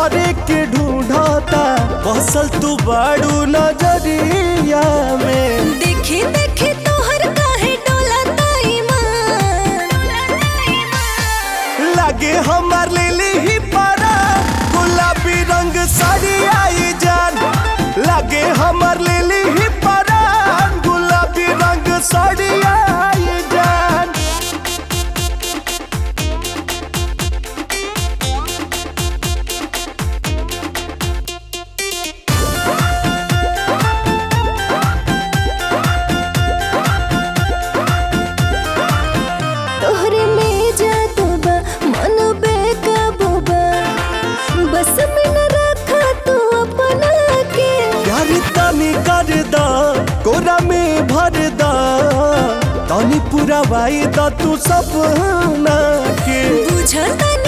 तोहरे के ढूंढता बसल तू बाड़ू नजरिया में देखी देखी तोहर काहे डोलता ईमान लागे हमार लिली ही पारा गुलाबी रंग साड़ी आई जान लागे हमार लिली ही पारा गुलाबी रंग साड़ी आई जान तोहरे में जादू बा मन बेकाबू बा बस में न रखा तू अपना के प्यार तनी कर दा कोरा में भर दा तनी पूरा वाई दा तू सपना के बुझता